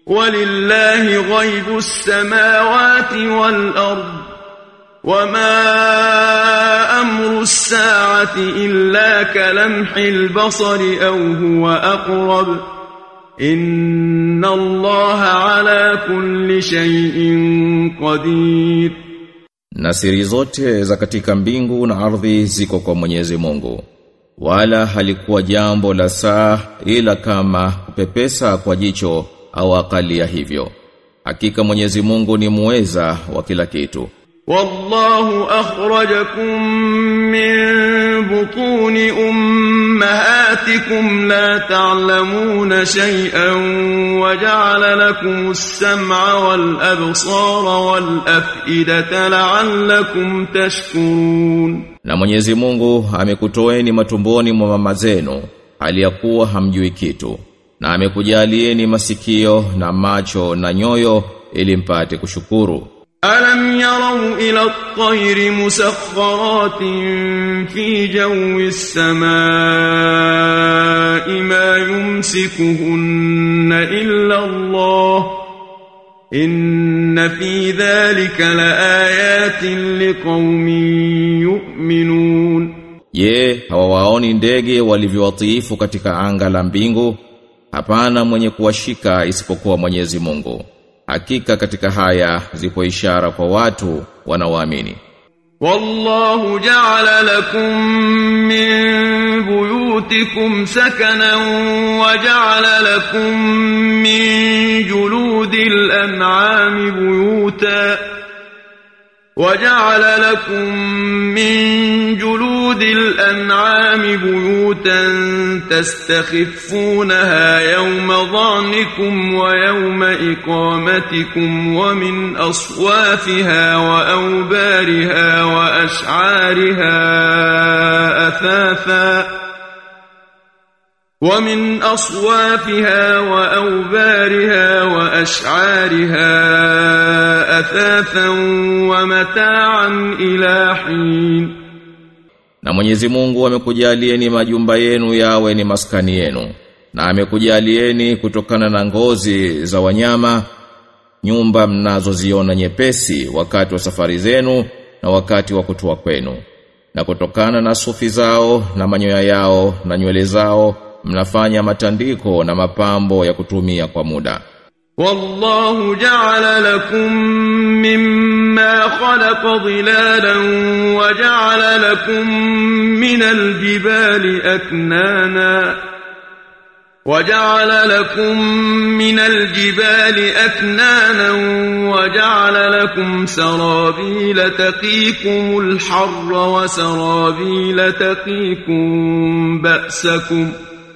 ولله غيب السماوات والأرض وما أمر الساعة إلا كلمح البصر أو هو أقرب إن الله على كل شيء قدير Na siri zote za katika mbingu na ardhi ziko kwa Mwenyezi Mungu. Wala halikuwa jambo la saa ila kama kupepesa kwa jicho au akali ya hivyo. Hakika Mwenyezi Mungu ni muweza wa kila kitu. والله أخرجكم من بطون أمهاتكم لا تعلمون شيئا وجعل لكم السمع والأبصار والأفئدة لعلكم تشكرون Na Mwenyezi Mungu amekutoeni matumboni mwa mama zenu aliyakuwa hamjui kitu. Na amekujalieni masikio na macho na nyoyo ili mpate kushukuru. ألم يروا إلى الطير مسخرات في جو السماء ما يمسكهن إلا الله إن في ذلك لآيات لقوم يؤمنون Je, hawawaoni ndege walivyowatiifu katika anga la mbingu? Hapana mwenye kuwashika isipokuwa Mwenyezi Mungu. Hakika katika haya zipo ishara kwa watu wanaoamini. والله جعل لكم من بيوتكم سكنا وجعل لكم من جلود الأنعام بيوتا وجعل لكم من جلود الأنعام بيوتا تستخفونها يوم ظعنكم ويوم إقامتكم ومن أصوافها وأوبارها وأشعارها أثاثا ومن أصوافها وأوبارها وأشعارها أثاثا ومتاعا إلى حين Na Mwenyezi Mungu amekujalieni majumba yenu yawe ni maskani yenu. Na amekujalieni kutokana na ngozi za wanyama nyumba mnazoziona nyepesi wakati wa safari zenu na wakati wa kutua kwenu. Na kutokana na sufi zao na manyoya yao na nywele zao mnafanya matandiko na mapambo ya kutumia kwa muda. والله جعل لكم مما خلق ظلالا وجعل لكم من الجبال أكنانا وجعل لكم من الجبال أكنانا وجعل لكم سرابيل تقيكم الحر وسرابيل تقيكم بأسكم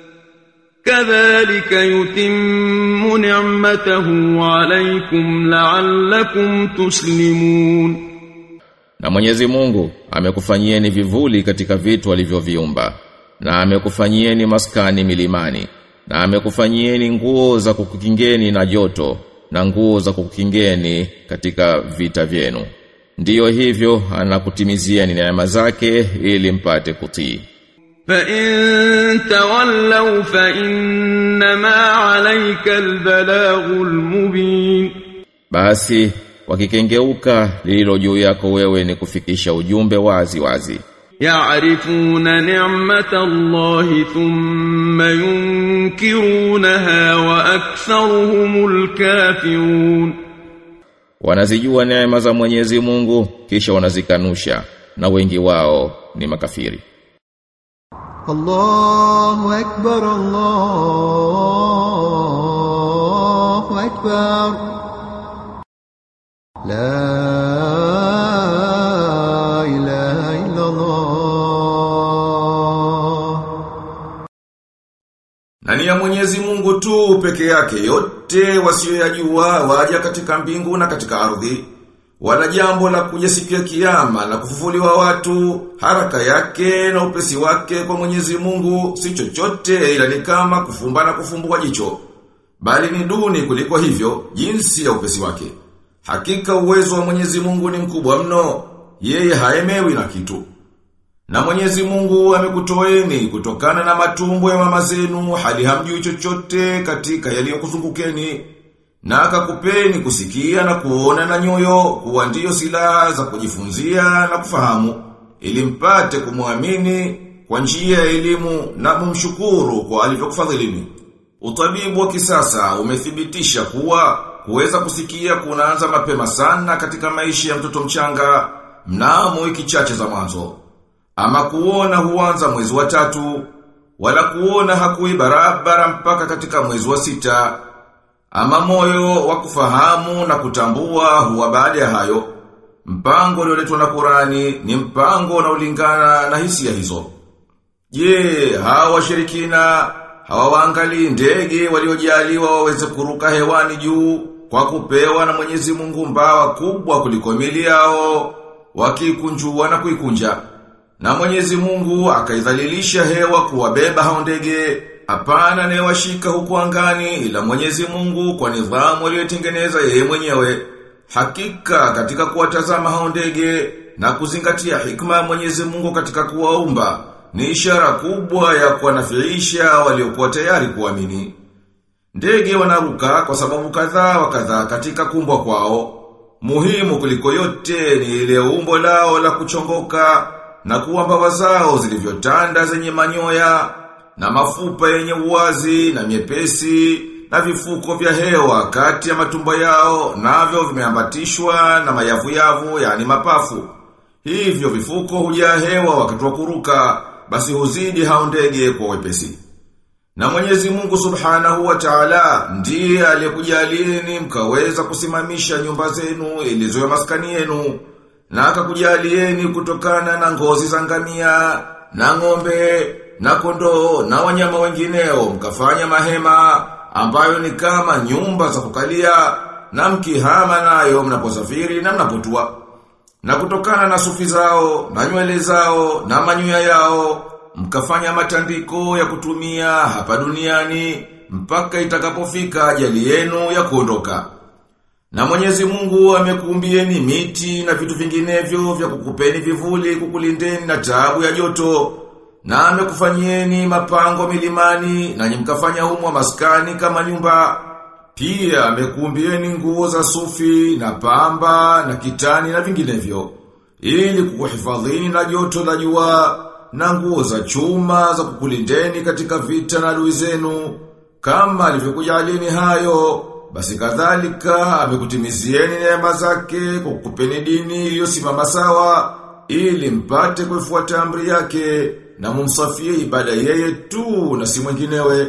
كذلك يتم نعمته عليكم لعلكم تسلمون Na Mwenyezi Mungu amekufanyieni vivuli katika vitu alivyoviumba na amekufanyieni maskani milimani na amekufanyieni nguo za kukukingeni na joto na nguo za kukukingeni katika vita vyenu. Ndiyo hivyo anakutimizieni neema zake ili mpate kutii. فإن تولوا فإنما عليك البلاغ المبين Basi wakikengeuka lililo juu yako wewe ni kufikisha ujumbe wazi wazi. يعرفون نعمة الله ثم ينكرونها وأكثرهم الكافرون Wanazijua neema za Mwenyezi Mungu kisha wanazikanusha na wengi wao ni makafiri. الله أكبر الله أكبر لا إله إلا الله Na ni ya Mwenyezi Mungu tu peke yake yote wasiyoyajua waja katika mbingu na katika ardhi. Wala jambo la kuja siku ya kiyama na kufufuliwa watu, haraka yake na upesi wake kwa Mwenyezi Mungu si chochote ila ni kama kufumba na kufumbua jicho. Bali ni duni kuliko hivyo jinsi ya upesi wake. Hakika uwezo wa Mwenyezi Mungu ni mkubwa mno, yeye haemewi na kitu. Na Mwenyezi Mungu amekutoeni kutokana na matumbo ya mama zenu hali hamjui chochote katika yaliyokuzungukeni na akakupeni kusikia na kuona na nyoyo kuwa ndiyo silaha za kujifunzia na kufahamu ili mpate kumwamini kwa njia ya elimu na mumshukuru kwa alivyokufadhilini. Utabibu wa kisasa umethibitisha kuwa kuweza kusikia kunaanza mapema sana katika maisha ya mtoto mchanga mnamo wiki chache za mwanzo. Ama kuona huanza mwezi wa tatu, wala kuona hakui barabara mpaka katika mwezi wa sita. Ama moyo wa kufahamu na kutambua huwa baada ya hayo. Mpango ulioletwa na Qurani ni mpango unaolingana na hisia hizo. Je, hawa washirikina hawawaangalii ndege waliojaliwa waweze kuruka hewani juu kwa kupewa na Mwenyezi Mungu mbawa kubwa kuliko mili yao wakikunjua na kuikunja. Na Mwenyezi Mungu akaidhalilisha hewa kuwabeba hao ndege hapana anayewashika huku angani ila Mwenyezi Mungu kwa nidhamu aliyotengeneza yeye mwenyewe. Hakika katika kuwatazama hao ndege na kuzingatia hikma ya Mwenyezi Mungu katika kuwaumba ni ishara kubwa ya kuwanafiisha waliokuwa tayari kuamini. Ndege wanaruka kwa sababu kadhaa wa kadhaa katika kumbwa kwao. Muhimu kuliko yote ni ile umbo lao la kuchongoka na kuwa mbawa zao zilivyotanda zenye manyoya na mafupa yenye uwazi na miepesi na vifuko vya hewa kati ya matumbo yao navyo vimeambatishwa na mayavu-yavu yani mapafu. Hivyo vifuko hujaa hewa wakati wa kuruka basi huzidi hao ndege kwa wepesi. Na Mwenyezi Mungu Subhanahu wa Ta'ala ndiye aliyekujalieni mkaweza kusimamisha nyumba zenu ilizo ya maskani yenu na akakujalieni kutokana na ngozi za ngamia na ng'ombe na kondoo na wanyama wengineo mkafanya mahema ambayo ni kama nyumba za kukalia na mkihama nayo mnaposafiri na mnapotua. Na kutokana na sufi zao, na nywele zao, na manyoya yao, mkafanya matandiko ya kutumia hapa duniani, mpaka itakapofika ajali yenu ya kuondoka. Na mwenyezi mungu amekuumbieni miti na vitu vinginevyo vya kukupeni vivuli kukulindeni na taabu ya joto. Na amekufanyieni mapango milimani na mkafanya humo maskani kama nyumba. Pia amekuumbieni nguo za sufi na pamba na kitani na vinginevyo. Ili kukuhifadhini na joto la jua na nguo za chuma za kukulindeni katika vita na adui zenu. Kama alivyokujalieni hayo, basi kadhalika amekutimizieni neema zake kwa kukupeni dini iliyosimama sawa ili mpate kuifuata amri yake na mumsafie ibada yeye tu na si mwinginewe.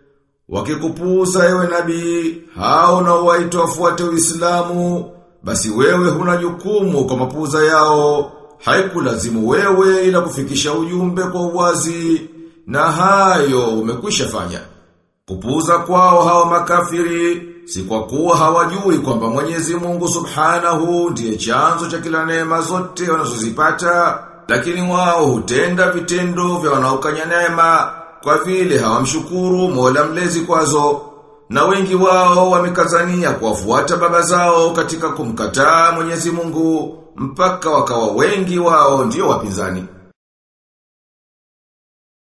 Wakikupuuza ewe nabii, hao na waito wafuate Uislamu, basi wewe huna jukumu kwa mapuuza yao. Haikulazimu wewe ila kufikisha ujumbe kwa uwazi na hayo umekwisha fanya. Kupuuza kwao hawa makafiri si kwa kuwa hawajui kwamba Mwenyezi Mungu Subhanahu ndiye chanzo cha kila neema zote wanazozipata, lakini wao hutenda vitendo vya wanaokanya neema kwa vile hawamshukuru Mola mlezi kwazo. Na wengi wao wamekazania kuwafuata baba zao katika kumkataa Mwenyezi Mungu mpaka wakawa wengi wao ndio wapinzani.